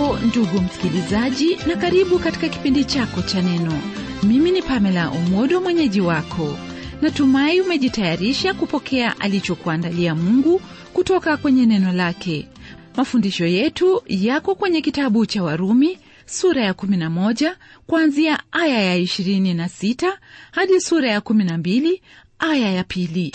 hujambo ndugu msikilizaji na karibu katika kipindi chako cha neno mimi ni pamela umodo mwenyeji wako natumai umejitayarisha kupokea alichokuandalia mungu kutoka kwenye neno lake mafundisho yetu yako kwenye kitabu cha warumi sura ya 11 kuanzia aya ya 26 hadi sura ya 12 aya ya pili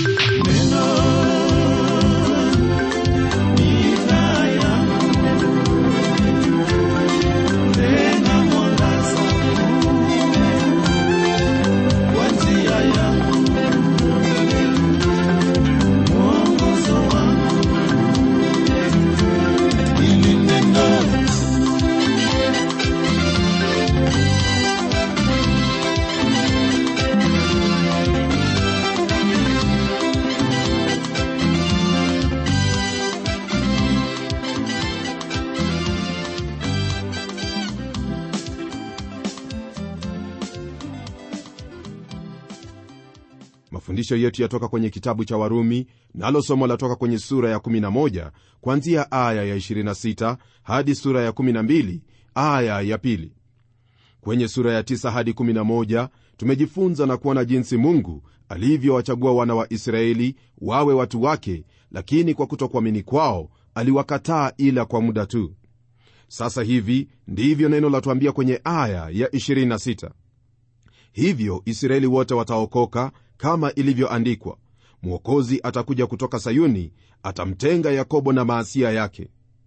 mafundisho yetu yatoka kwenye kitabu cha warumi nalo somo latoka kwenye sura ya 11 kuanzia aya ya 26 hadi sura ya 12 aya ya pili kwenye sura ya 9 hadi 11 tumejifunza na kuona jinsi mungu alivyowachagua wana wa israeli wawe watu wake lakini kwa kutokuamini kwao aliwakataa ila kwa muda tu sasa hivi ndivyo neno latuambia kwenye aya ya 26 hivyo israeli wote wataokoka kama ilivyoandikwa mwokozi atakuja kutoka sayuni atamtenga yakobo na maasia yake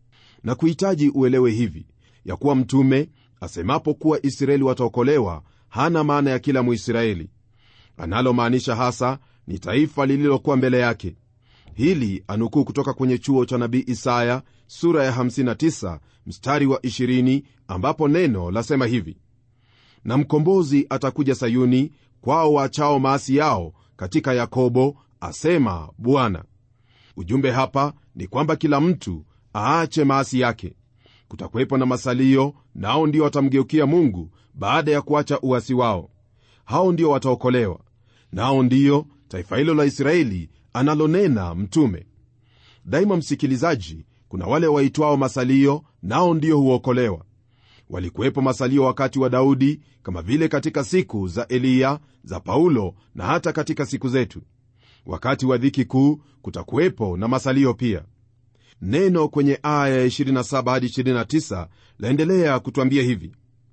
na kuhitaji uelewe hivi ya kuwa mtume asemapo kuwa israeli wataokolewa hana maana ya kila mwisraeli analomaanisha hasa ni taifa lililokuwa mbele yake hili anukuu kutoka kwenye chuo cha nabii isaya sura ya 59 mstari wa 20 ambapo neno lasema hivi na mkombozi atakuja sayuni kwao wachao maasi yao katika yakobo asema bwana ujumbe hapa ni kwamba kila mtu aache maasi yake kutakuwepo na masalio nao ndio watamgeukia mungu baada ya kuacha uasi wao hao ndio wataokolewa nao ndiyo taifa hilo la israeli analonena mtume daima msikilizaji kuna wale waitwao masalio nao ndio huokolewa walikuwepo masalio wakati wa daudi kama vile katika siku za eliya za paulo na hata katika siku zetu wakati wa dhiki kuu kutakuwepo na masalio pia neno kwenye aya ya 27 hadi 29 laendelea kutwambia hivi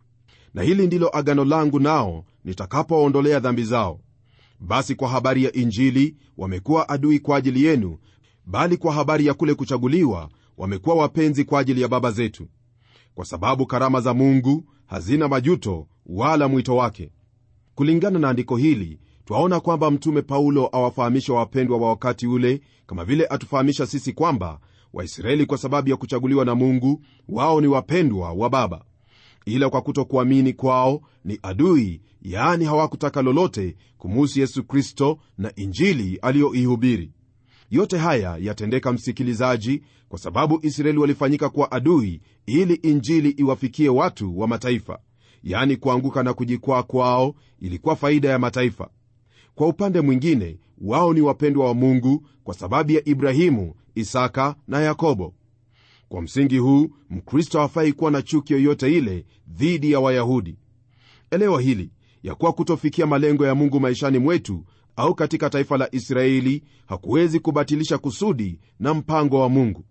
na hili ndilo agano langu nao nitakapowaondolea dhambi zao basi kwa habari ya injili wamekuwa adui kwa ajili yenu bali kwa habari ya kule kuchaguliwa wamekuwa wapenzi kwa ajili ya baba zetu kwa sababu karama za mungu hazina majuto wala mwito wake kulingana na andiko hili twaona kwamba mtume paulo awafahamisha wapendwa wa wakati ule kama vile atufahamisha sisi kwamba waisraeli kwa sababu ya kuchaguliwa na mungu wao ni wapendwa wa baba ila kwa kutokuamini kwao ni adui yaani hawakutaka lolote kumuhusu yesu kristo na injili aliyoihubiri yote haya yatendeka msikilizaji kwa sababu israeli walifanyika kuwa adui ili injili iwafikie watu wa mataifa yaani kuanguka na kujikwaa kwao ilikuwa faida ya mataifa kwa upande mwingine wao ni wapendwa wa mungu kwa sababu ya ibrahimu isaka na yakobo kwa msingi huu mkristo hafai kuwa na chuki yoyote ile dhidi ya wayahudi elewa hili ya kuwa kutofikia malengo ya mungu maishani mwetu au katika taifa la israeli hakuwezi kubatilisha kusudi na mpango wa mungu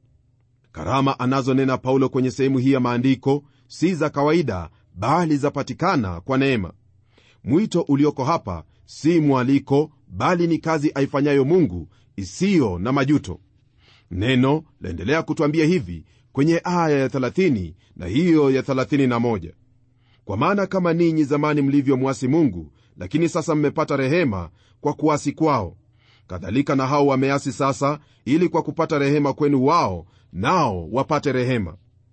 karama anazonena paulo kwenye sehemu hii ya maandiko si za kawaida bali zapatikana kwa neema mwito ulioko hapa si mwaliko bali ni kazi aifanyayo mungu isiyo na majuto neno laendelea kutwambia hivi kwenye aya ya 30 na hiyo ya 31 kwa maana kama ninyi zamani mlivyomwasi mungu lakini sasa mmepata rehema kwa kuasi kwao kadhalika na hao wameasi sasa ili kwa kupata rehema kwenu wao nao wapate rehema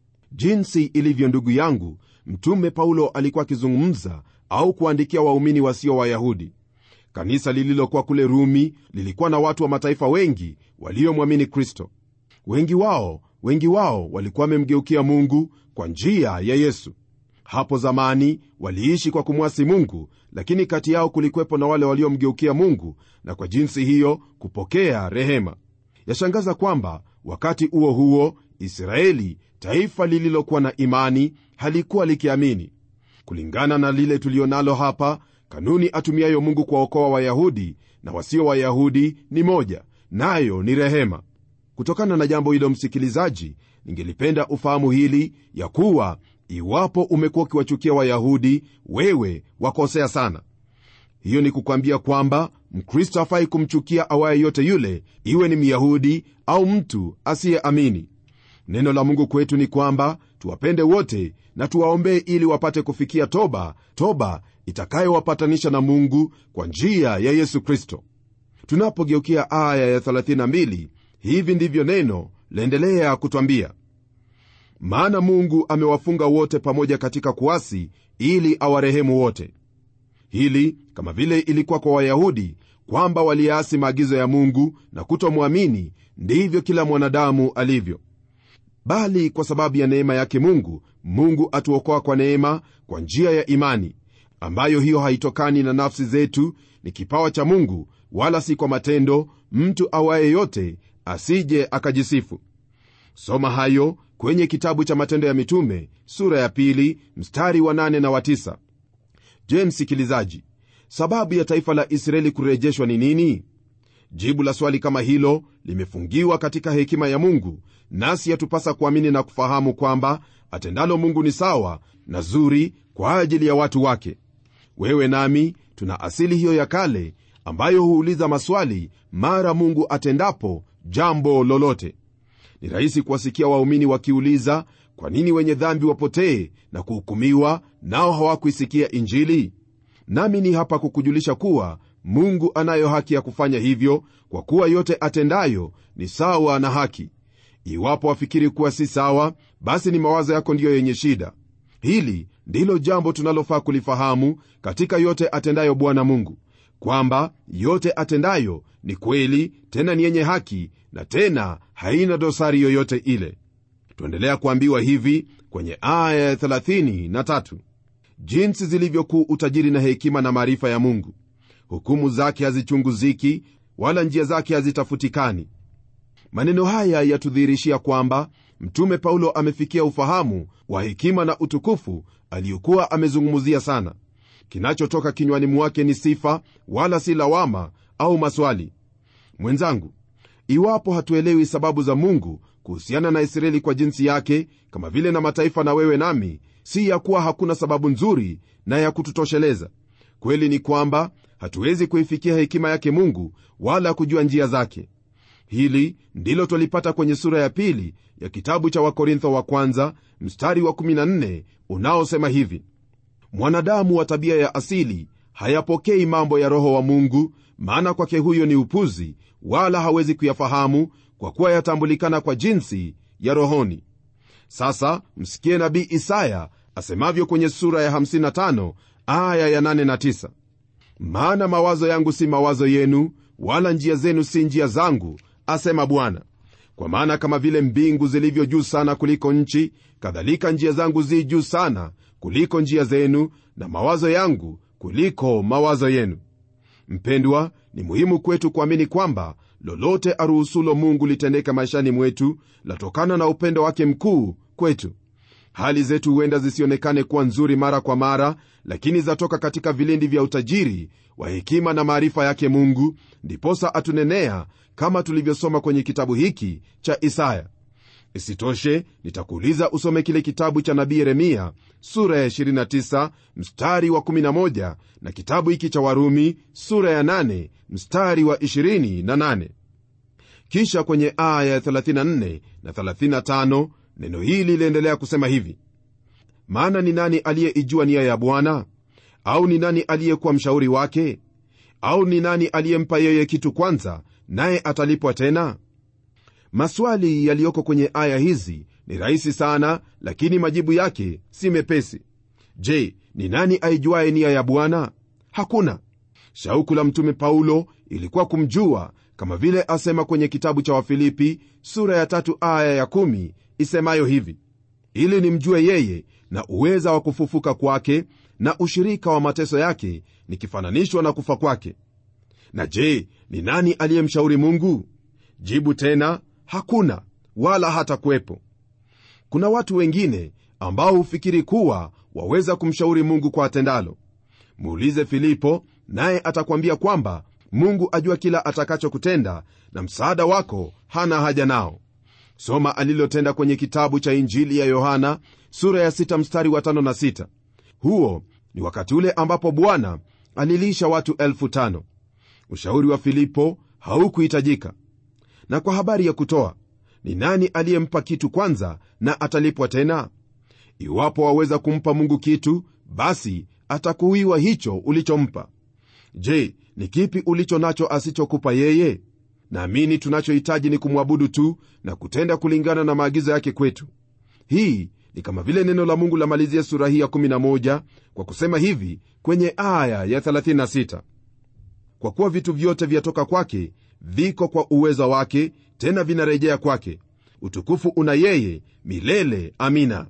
jinsi ilivyo ndugu yangu mtume paulo alikuwa akizungumza au kuandikia waumini wasio wayahudi kanisa lililokuwa kule rumi lilikuwa na watu wa mataifa wengi waliomwamini kristo wengi wao wengi wao walikuwa wamemgeukia mungu kwa njia ya yesu hapo zamani waliishi kwa kumwasi mungu lakini kati yao kulikuwepo na wale waliomgeukia mungu na kwa jinsi hiyo kupokea rehema yashangaza kwamba wakati huo huo israeli taifa lililokuwa na imani halikuwa likiamini kulingana na lile tulionalo hapa kanuni atumiayo mungu kuwaokoa wayahudi na wasio wayahudi ni moja nayo ni rehema kutokana na jambo hilo msikilizaji ningelipenda ufahamu hili ya kuwa iwapo umekuwa ukiwachukia wayahudi wewe wakosea sana hiyo ni kukwambia kwamba mkristo hafai kumchukia awaye yote yule iwe ni myahudi au mtu asiyeamini neno la mungu kwetu ni kwamba tuwapende wote na tuwaombee ili wapate kufikia toba toba itakayowapatanisha na mungu kwa njia ya yesu kristo tunapogeukia aya ya 32 hivi ndivyo neno laendelea kutwambia maana mungu amewafunga wote pamoja katika kuasi ili awarehemu wote hili kama vile ilikuwa kwa wayahudi kwamba waliasi maagizo ya mungu na kutomwamini ndivyo kila mwanadamu alivyo bali kwa sababu ya neema yake mungu mungu atuokoa kwa neema kwa njia ya imani ambayo hiyo haitokani na nafsi zetu ni kipawa cha mungu wala si kwa matendo mtu awaye yote asije akajisifu soma hayo kwenye kitabu cha matendo ya mitume sura ya pili mstari wa nane na wa tisa. je msikilizaji sababu ya taifa la israeli kurejeshwa ni nini jibu la swali kama hilo limefungiwa katika hekima ya mungu nasi yatupasa kuamini na kufahamu kwamba atendalo mungu ni sawa na zuri kwa ajili ya watu wake wewe nami tuna asili hiyo ya kale ambayo huuliza maswali mara mungu atendapo jambo lolote ni rahisi kuwasikia waumini wakiuliza kwa nini wenye dhambi wapotee na kuhukumiwa nao hawakuisikia injili nami ni hapa kukujulisha kuwa mungu anayo haki ya kufanya hivyo kwa kuwa yote atendayo ni sawa na haki iwapo wafikiri kuwa si sawa basi ni mawazo yako ndiyo yenye shida hili ndilo jambo tunalofaa kulifahamu katika yote atendayo bwana mungu kwamba yote atendayo ni kweli tena ni yenye haki na tena haina dosari yoyote ile tuendelea kuambiwa hivi kwenye aya ya 33 jinsi zilivyokuu utajiri na hekima na maarifa ya mungu hukumu zake hazichunguziki wala njia zake hazitafutikani maneno haya yatudhihirishia kwamba mtume paulo amefikia ufahamu wa hekima na utukufu aliyokuwa amezungumzia sana kinachotoka kinywani mwake ni sifa wala si lawama au maswali mwenzangu iwapo hatuelewi sababu za mungu kuhusiana na israeli kwa jinsi yake kama vile na mataifa na wewe nami si ya kuwa hakuna sababu nzuri na ya kututosheleza kweli ni kwamba hatuwezi kuifikia hekima yake mungu wala kujua njia zake hili ndilo twalipata kwenye sura ya pili ya kitabu cha wakorintho wa kwanza mstari wa 14 unaosema hivi mwanadamu wa tabia ya asili hayapokei mambo ya roho wa mungu maana kwake huyo ni upuzi wala hawezi kuyafahamu kwa kuwa yatambulikana kwa jinsi ya rohoni sasa msikie nabii isaya asemavyo kwenye sura ya 55 aya ya 8 na 9 maana mawazo yangu si mawazo yenu wala njia zenu si njia zangu asema bwana kwa maana kama vile mbingu zilivyo juu sana kuliko nchi kadhalika njia zangu zi juu sana kuliko njia zenu na mawazo yangu kuliko mawazo yenu mpendwa ni muhimu kwetu kuamini kwamba lolote aruhusulo mungu litendeka maishani mwetu latokana na upendo wake mkuu kwetu hali zetu huenda zisionekane kuwa nzuri mara kwa mara lakini zatoka katika vilindi vya utajiri wa hekima na maarifa yake mungu ndiposa atunenea kama tulivyosoma kwenye kitabu hiki cha isaya isitoshe nitakuuliza usome kile kitabu cha nabii yeremia sura ya 29 mstari wa 11 na kitabu hiki cha warumi sura ya 8 mstari wa 28 kisha kwenye aya ya 34 na 35 neno hili liendelea kusema hivi maana ni nani aliyeijua nia ya bwana au ni nani aliyekuwa mshauri wake au ni nani aliyempa yeye kitu kwanza naye atalipwa tena maswali yaliyoko kwenye aya hizi ni rahisi sana lakini majibu yake si mepesi je ni nani aijuaye nia ya bwana hakuna shauku la mtume paulo ilikuwa kumjua kama vile asema kwenye kitabu cha wafilipi sura ya tatu aya ya kumi isemayo hivi ili nimjue yeye na uweza wa kufufuka kwake na ushirika wa mateso yake nikifananishwa na kufa kwake na je ni nani aliyemshauri mungu jibu tena hakuna wala hata kuwepo kuna watu wengine ambao hufikiri kuwa waweza kumshauri mungu kwa atendalo muulize filipo naye atakwambia kwamba mungu ajua kila atakachokutenda na msaada wako hana haja nao soma alilotenda kwenye kitabu cha injili ya yohana sura ya 6 mstari wa 5 na 6 huo ni wakati ule ambapo bwana alilisha watu elfu tano ushauri wa filipo haukuhitajika na kwa habari ya kutoa ni nani aliyempa kitu kwanza na atalipwa tena iwapo waweza kumpa mungu kitu basi atakuwiwa hicho ulichompa je ni kipi ulicho nacho asichokupa yeye naamini tunachohitaji ni kumwabudu tu na kutenda kulingana na maagizo yake kwetu hii ni kama vile neno la mungu lamalizia sura hii ya 11 kwa kusema hivi kwenye aya ya 36 kwa kuwa vitu vyote vyatoka kwake viko kwa uweza wake tena vinarejea kwake utukufu una yeye milele amina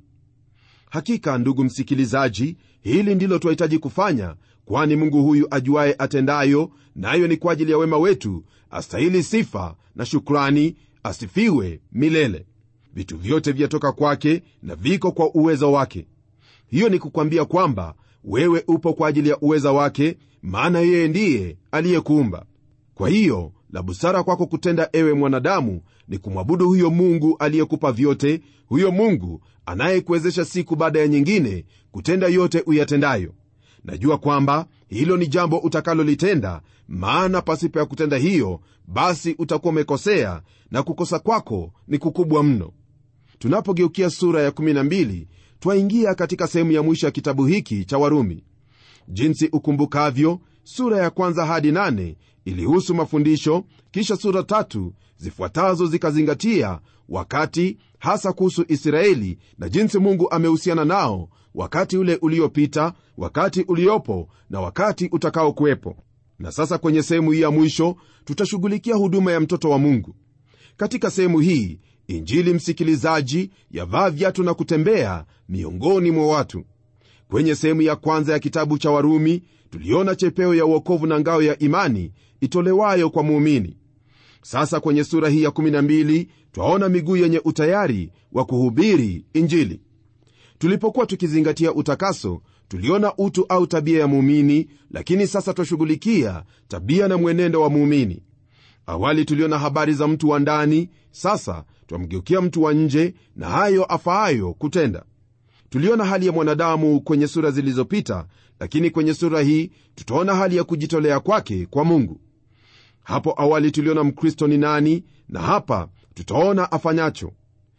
hakika ndugu msikilizaji hili ndilo twahitaji kufanya kwani mungu huyu ajuaye atendayo nayo na ni kwa ajili ya wema wetu astahili sifa na shukrani asifiwe milele vitu vyote vyatoka kwake na viko kwa uwezo wake hiyo ni kukwambia kwamba wewe upo kwa ajili ya uweza wake maana yeye ndiye aliyekuumba kwa hiyo la busara kwako kutenda ewe mwanadamu ni kumwabudu huyo mungu aliyekupa vyote huyo mungu anayekuwezesha siku baada ya nyingine kutenda yote uyatendayo najua kwamba hilo ni jambo utakalolitenda maana pasipo ya kutenda hiyo basi utakuwa umekosea na kukosa kwako ni kukubwa mno tunapogeukia sura ya 12 twaingia katika sehemu ya mwisho ya kitabu hiki cha warumi jinsi ukumbukavyo sura ya kwanza hadi nane ilihusu mafundisho kisha sura tatu zifuatazo zikazingatia wakati hasa kuhusu israeli na jinsi mungu amehusiana nao wakati ule uliopita wakati uliopo na wakati utakaokuwepo na sasa kwenye sehemu hii ya mwisho tutashughulikia huduma ya mtoto wa mungu katika sehemu hii injili msikilizaji yavaa viatu na kutembea miongoni mwa watu kwenye sehemu ya kwanza ya kitabu cha warumi tuliona chepeo ya uokovu na ngao ya imani itolewayo kwa muumini sasa kwenye sura hii ya 12 twaona miguu yenye utayari wa kuhubiri injili tulipokuwa tukizingatia utakaso tuliona utu au tabia ya muumini lakini sasa twashughulikia tabia na mwenendo wa muumini awali tuliona habari za mtu wa ndani sasa twamgeukia mtu wa nje na hayo afaayo kutenda tuliona hali ya mwanadamu kwenye sura zilizopita lakini kwenye sura hii tutaona hali ya kujitolea kwake kwa mungu hapo awali tuliona mkristo ni nani na hapa tutaona afanyacho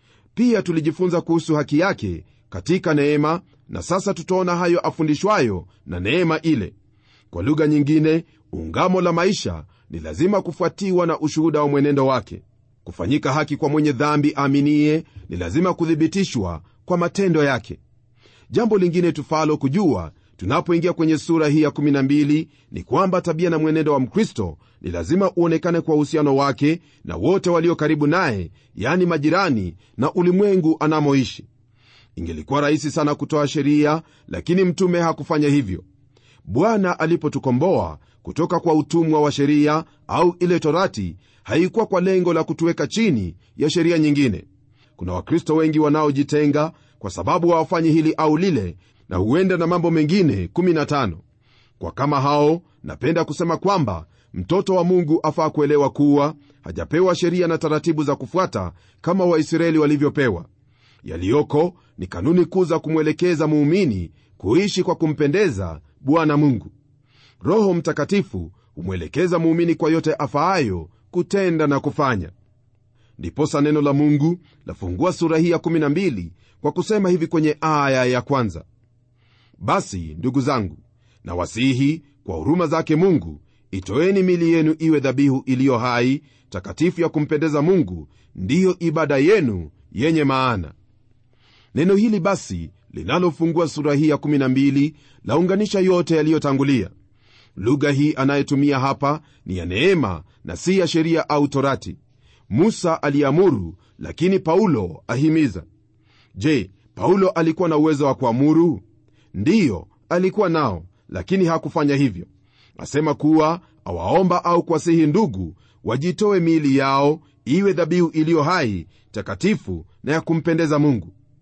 pia tulijifunza kuhusu haki yake katika neema na sasa tutaona hayo afundishwayo na neema ile kwa lugha nyingine ungamo la maisha ni lazima kufuatiwa na ushuhuda wa mwenendo wake kufanyika haki kwa mwenye dhambi aaminie ni lazima kuthibitishwa kwa matendo yake jambo lingine tufalo kujua tunapoingia kwenye sura hii ya 12 ni kwamba tabia na mwenendo wa mkristo ni lazima uonekane kwa uhusiano wake na wote walio karibu naye yani majirani na ulimwengu anamoishi ingelikuwa rahisi sana kutoa sheria lakini mtume hakufanya hivyo bwana alipotukomboa kutoka kwa utumwa wa sheria au ile torati haikuwa kwa lengo la kutuweka chini ya sheria nyingine kuna wakristo wengi wanaojitenga kwa sababu hawafanyi hili au lile na huenda na mambo mengine 15 kwa kama hao napenda kusema kwamba mtoto wa mungu afaa kuelewa kuwa hajapewa sheria na taratibu za kufuata kama waisraeli walivyopewa yaliyoko ni kanuni kuu za kumwelekeza muumini kuishi kwa kumpendeza bwana mungu roho mtakatifu humwelekeza muumini kwa yote afaayo kutenda na kufanya ndiposa neno la mungu lafungua sura hii ya 12 kwa kusema hivi kwenye aya ya kwanza basi ndugu zangu na wasihi kwa huruma zake mungu itoeni mili yenu iwe dhabihu iliyo hai takatifu ya kumpendeza mungu ndiyo ibada yenu yenye maana neno hili basi linalofungua sura hii ya 12 launganisha yote yaliyotangulia lugha hii anayetumia hapa ni ya neema na si ya sheria au torati musa aliamuru lakini paulo ahimiza je paulo alikuwa na uwezo wa kuamuru ndiyo alikuwa nao lakini hakufanya hivyo asema kuwa awaomba au kuwasihi ndugu wajitoe miili yao iwe dhabihu iliyo hai takatifu na ya kumpendeza mungu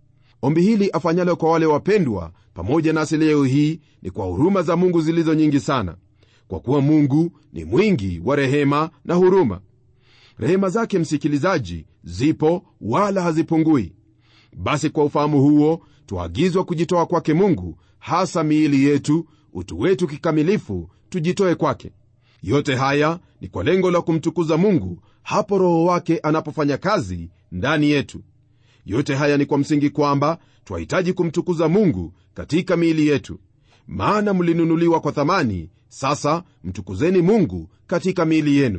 ombi hili afanyalo kwa wale wapendwa pamoja nasi leo hii ni kwa huruma za mungu zilizo nyingi sana kwa kuwa mungu ni mwingi wa rehema na huruma rehema zake msikilizaji zipo wala hazipungui basi kwa ufahamu huo twaagizwa kujitoa kwake mungu hasa miili yetu utu wetu kikamilifu tujitoe kwake yote haya ni kwa lengo la kumtukuza mungu hapo roho wake anapofanya kazi ndani yetu yote haya ni kwa msingi kwamba twahitaji kumtukuza mungu katika miili yetu maana mlinunuliwa kwa thamani sasa mtukuzeni mungu katika miili yenu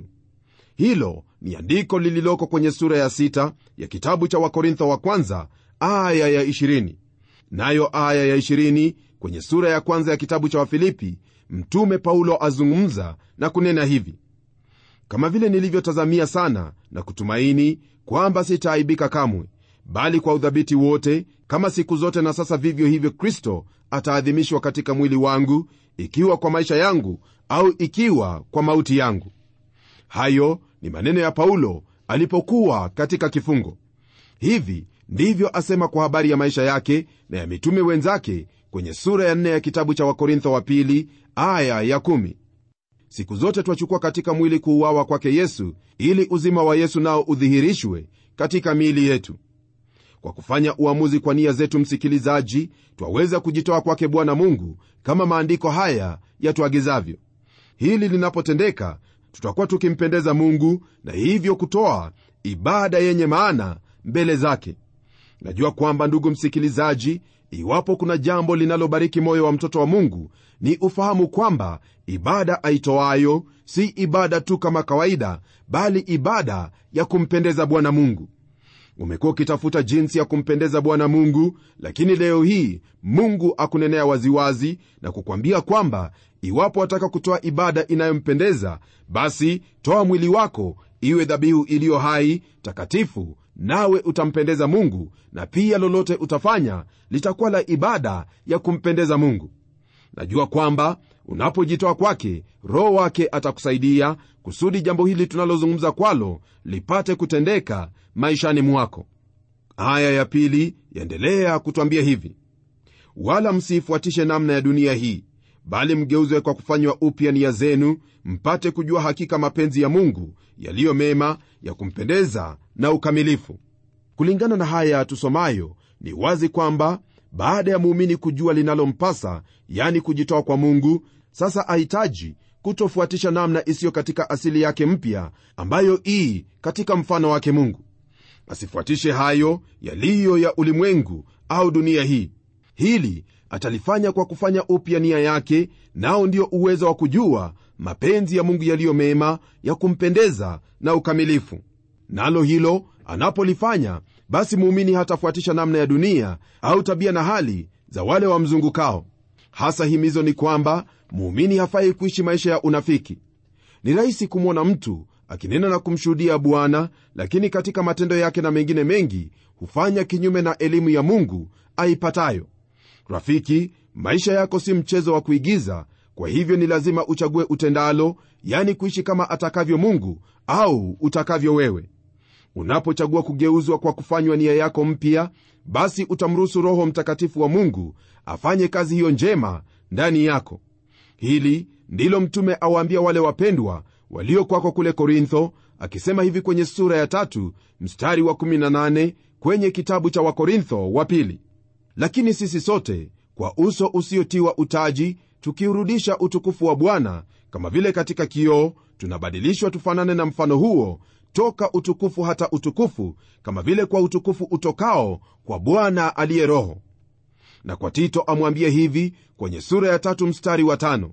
hilo ni andiko lililoko kwenye sura ya sita ya kitabu cha wakorintho wa kwanza aya ya 20 nayo aya ya 20 kwenye sura ya kwanza ya kitabu cha wafilipi mtume paulo azungumza na kunena hivi kama vile nilivyotazamia sana na kutumaini kwamba sitaaibika kamwe bali kwa udhabiti wote kama siku zote na sasa vivyo hivyo kristo ataadhimishwa katika mwili wangu ikiwa kwa maisha yangu au ikiwa kwa mauti yangu hayo ni maneno ya paulo alipokuwa katika kifungo hivi ndivyo asema kwa habari ya maisha yake na ya mitume wenzake kwenye sura ya nne ya kitabu cha wakorintho wa pili aya ya kumi. siku zote twachukua katika mwili kuuawa kwake yesu ili uzima wa yesu nao udhihirishwe katika miili yetu kwa kufanya uamuzi kwa nia zetu msikilizaji twaweza kujitoa kwake bwana mungu kama maandiko haya yatuagizavyo hili linapotendeka tutakuwa tukimpendeza mungu na hivyo kutoa ibada yenye maana mbele zake najua kwamba ndugu msikilizaji iwapo kuna jambo linalobariki moyo wa mtoto wa mungu ni ufahamu kwamba ibada aitoayo si ibada tu kama kawaida bali ibada ya kumpendeza bwana mungu umekuwa ukitafuta jinsi ya kumpendeza bwana mungu lakini leo hii mungu akunenea waziwazi na kukwambia kwamba iwapo wataka kutoa ibada inayompendeza basi toa mwili wako iwe dhabihu iliyo hai takatifu nawe utampendeza mungu na pia lolote utafanya litakuwa la ibada ya kumpendeza mungu najua kwamba unapojitoa kwake roho wake atakusaidia kusudi jambo hili tunalozungumza kwalo lipate kutendeka maishani mwako aya ya pili yaendelea kutwambia hivi wala msiifuatishe namna ya dunia hii bali mgeuzwe kwa kufanywa upya nia zenu mpate kujua hakika mapenzi ya mungu yaliyo mema ya kumpendeza na ukamilifu kulingana na haya tusomayo ni wazi kwamba baada ya muumini kujua linalompasa yani kujitoa kwa mungu sasa ahitaji kutofuatisha namna isiyo katika asili yake mpya ambayo ii katika mfano wake mungu asifuatishe hayo yaliyo ya ulimwengu au dunia hii hili atalifanya kwa kufanya upya nia yake nao ndio uwezo wa kujua mapenzi ya mungu yaliyo mema ya kumpendeza na ukamilifu nalo hilo anapolifanya basi muumini hatafuatisha namna ya dunia au tabia na hali za wale wamzungukao hasa himizo ni kwamba muumini hafai kuishi maisha ya unafiki ni rahisi kumwona mtu akinena na kumshuhudia bwana lakini katika matendo yake na mengine mengi hufanya kinyume na elimu ya mungu aipatayo rafiki maisha yako si mchezo wa kuigiza kwa hivyo ni lazima uchague utendalo yani kuishi kama atakavyo mungu au utakavyo wewe unapochagua kugeuzwa kwa kufanywa nia yako mpya basi utamruhusu roho mtakatifu wa mungu afanye kazi hiyo njema ndani yako hili ndilo mtume awaambia wale wapendwa walio kwako kule korintho akisema hivi kwenye sura ya tatu mstari wa 18 kwenye kitabu cha wakorintho wa pili lakini sisi sote kwa uso usiotiwa utaji tukiurudisha utukufu wa bwana kama vile katika kioo tunabadilishwa tufanane na mfano huo toka utukufu hata utukufu kama vile kwa utukufu utokao kwa bwana aliye roho na kwa tito amwambie hivi kwenye sura ya tatu mstari wa tano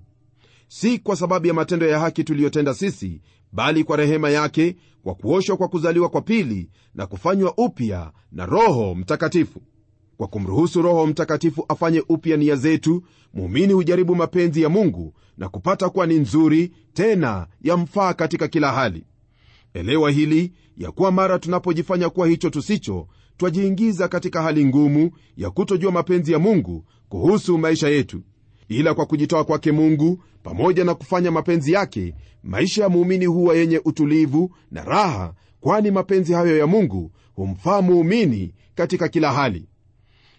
si kwa sababu ya matendo ya haki tuliyotenda sisi bali kwa rehema yake kwa kuoshwa kwa kuzaliwa kwa pili na kufanywa upya na roho mtakatifu kwa kumruhusu roho mtakatifu afanye upya nia zetu muumini hujaribu mapenzi ya mungu na kupata kuwa ni nzuri tena yamfaa katika kila hali elewa hili ya kuwa mara tunapojifanya kuwa hicho tusicho twajiingiza katika hali ngumu ya kutojua mapenzi ya mungu kuhusu maisha yetu ila kwa kujitoa kwake mungu pamoja na kufanya mapenzi yake maisha ya muumini huwa yenye utulivu na raha kwani mapenzi hayo ya mungu humfaa muumini katika kila hali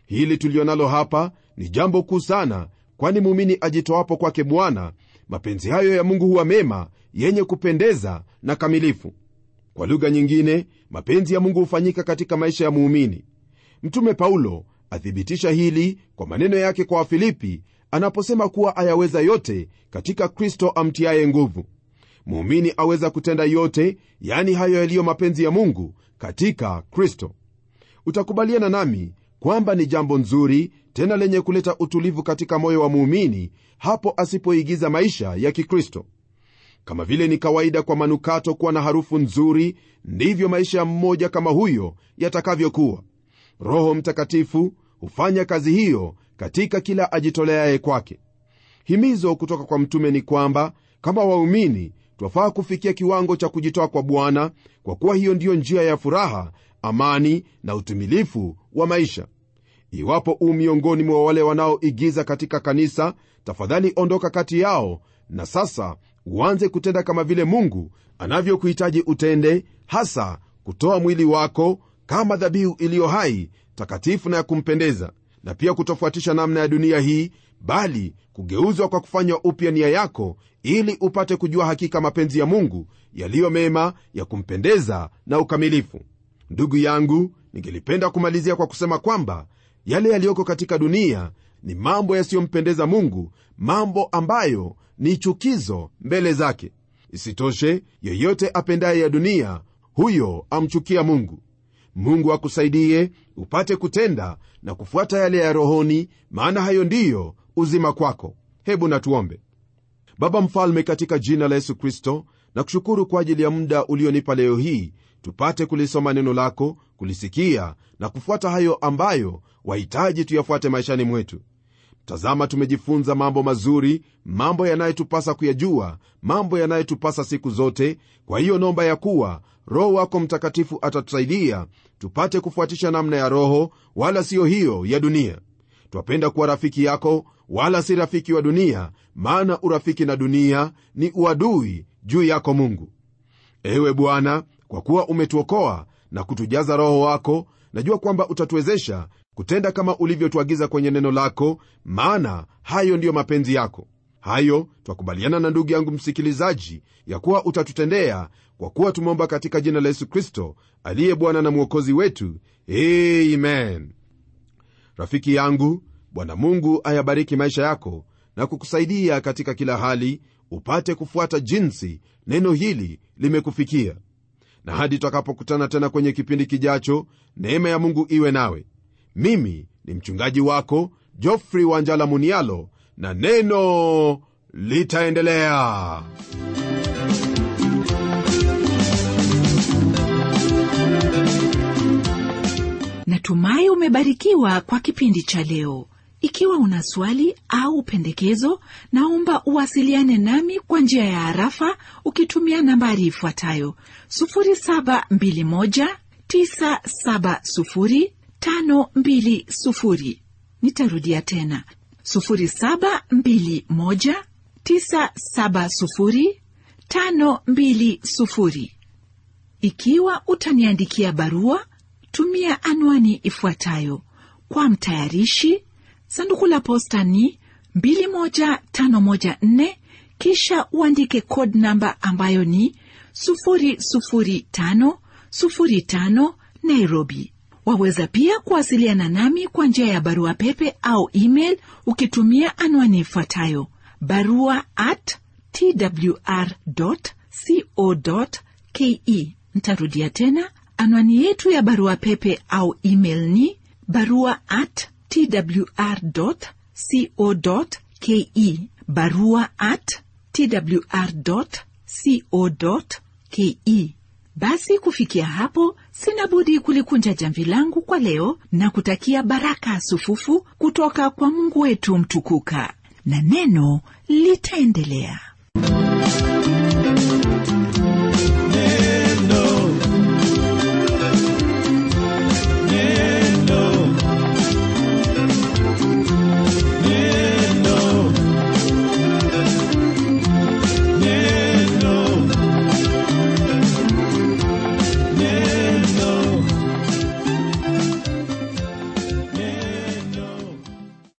hili tulionalo hapa ni jambo kuu sana kwani muumini ajitoapo kwake bwana mapenzi hayo ya mungu huwa mema yenye kupendeza na kamilifu kwa lugha nyingine mapenzi ya mungu hufanyika katika maisha ya muumini mtume paulo athibitisha hili kwa maneno yake kwa wafilipi anaposema kuwa ayaweza yote katika kristo amtiaye nguvu muumini aweza kutenda yote yani hayo yaliyo mapenzi ya mungu katika kristo utakubaliana nami kwamba ni jambo nzuri tena lenye kuleta utulivu katika moyo wa muumini hapo asipoigiza maisha ya kikristo kama vile ni kawaida kwa manukato kuwa na harufu nzuri ndivyo maisha ya mmoja kama huyo yatakavyokuwa roho mtakatifu hufanya kazi hiyo katika kila ajitoleaye kwake himizo kutoka kwa mtume ni kwamba kama waumini twafaa kufikia kiwango cha kujitoa kwa bwana kwa kuwa hiyo ndiyo njia ya furaha amani na utumilifu wa maisha iwapo u miongoni mwa wale wanaoigiza katika kanisa tafadhali ondoka kati yao na sasa uanze kutenda kama vile mungu anavyokuhitaji utende hasa kutoa mwili wako kama dhabihu iliyo hai takatifu na ya kumpendeza na pia kutofuatisha namna ya dunia hii bali kugeuzwa kwa kufanywa upya nia yako ili upate kujua hakika mapenzi ya mungu yaliyo mema ya kumpendeza na ukamilifu ndugu yangu ningelipenda kumalizia kwa kusema kwamba yale yaliyoko katika dunia ni mambo yasiyompendeza mungu mambo ambayo ni chukizo mbele zake isitoshe yeyote apendaye ya dunia huyo amchukia mungu mungu akusaidie upate kutenda na kufuata yale ya rohoni maana hayo ndiyo uzima kwako hebu natuombe baba mfalme katika jina la yesu kristo na kushukuru kwa ajili ya muda ulionipa leo hii tupate kulisoma neno lako kulisikia na kufuata hayo ambayo wahitaji tuyafuate maishani mwetu tazama tumejifunza mambo mazuri mambo yanayotupasa kuyajua mambo yanayotupasa siku zote kwa hiyo nomba ya kuwa roho wako mtakatifu atatusaidia tupate kufuatisha namna ya roho wala siyo hiyo ya dunia twapenda kuwa rafiki yako wala si rafiki wa dunia maana urafiki na dunia ni uadui juu yako mungu ewe bwana kwa kuwa umetuokoa na kutujaza roho wako najua kwamba utatuwezesha kutenda kama ulivyotuagiza kwenye neno lako maana hayo ndiyo mapenzi yako hayo twakubaliana na ndugu yangu msikilizaji ya kuwa utatutendea kwa kuwa tumeomba katika jina la yesu kristo aliye bwana na mwokozi wetu amen rafiki yangu bwana mungu ayabariki maisha yako na kukusaidia katika kila hali upate kufuata jinsi neno hili limekufikia na hadi tutakapokutana tena kwenye kipindi kijacho neema ya mungu iwe nawe mimi ni mchungaji wako jofrey wanjala munialo na neno litaendelea natumai umebarikiwa kwa kipindi cha leo ikiwa una swali au pendekezo naomba uwasiliane nami kwa njia ya harafa ukitumia nambari ifuatayo 721970520 nitarudia tena 721970520 ikiwa utaniandikia barua tumia anwani ifuatayo kwa mtayarishi sanduku la posta ni 21514 kisha uandike code namba ambayo ni 00505 nairobi waweza pia kuwasiliana nami kwa njia ya barua pepe au email ukitumia anwani ifuatayo barua at twr co ke ntarudia tena anwani yetu ya barua pepe au email ni barua at twr.co.ke barua at twr.co.ke basi kufikia hapo sina budi kulikunja jamvi langu kwa leo na kutakia baraka sufufu kutoka kwa mungu wetu mtukuka na neno litaendelea